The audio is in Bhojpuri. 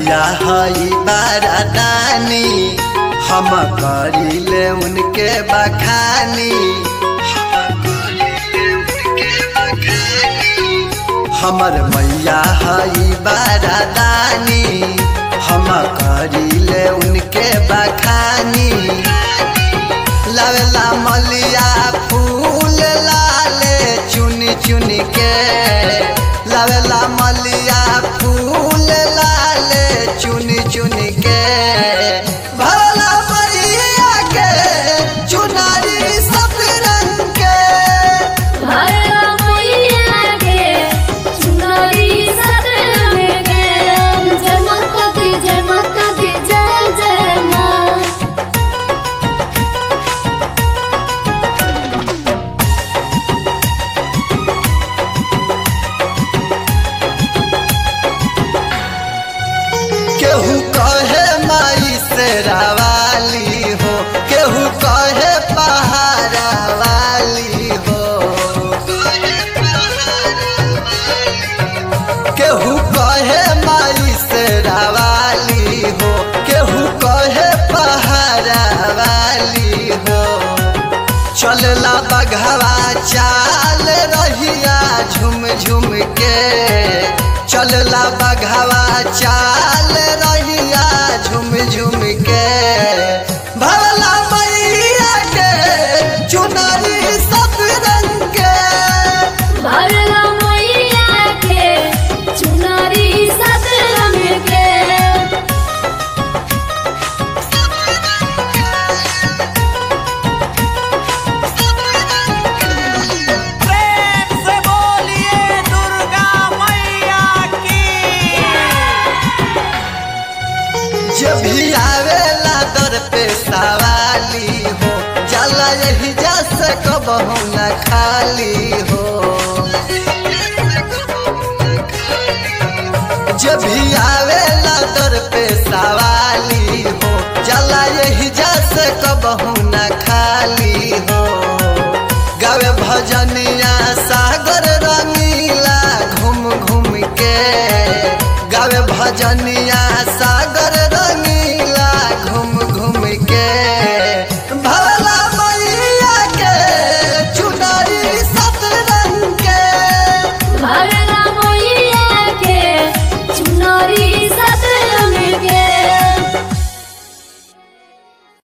मैया हई बारादानी हम करिले उनके बखानी हमर मैया हई बारादानी हम करिले उनके बखानी लवेला मलिया फूल लाले चुन चुन के लवेला मलिया फूल लाले चुन चुन के भरला मैया के चुनारी सब रंग के भरला मैया के चुनरी सदन में गए जय माता दी जय माता दी जय जय माँ केहू कहे माई से रावाली हो केहू कहे पहाड़ा वाली हो केहू कहे माई से रावाली हो केहू कहे पहाड़ा वाली हो चलला बघवा चाल रहिया झुम झुम के चलला बघवा चाल रहिया झुम झुम के भरला मैया के चुनरी सब रंग के भरला मैया के चुनरी सदन में गए प्रेम से बोलिए दुर्गा मैया की जब भी आवेला दर पे सवाली हो जाला यही जा सकबहु न खाली हो जब भी आवेला दर पे सवाली हो जाला यही जा सकबहु न खाली हो गावे भजनिया सागर रंगीला घूम घूम के गावे भजनिया सागर रंगीला घूम घूम के भला मैया के चुनरी सब रंग के भरला मैया के चुनरी सदन में गए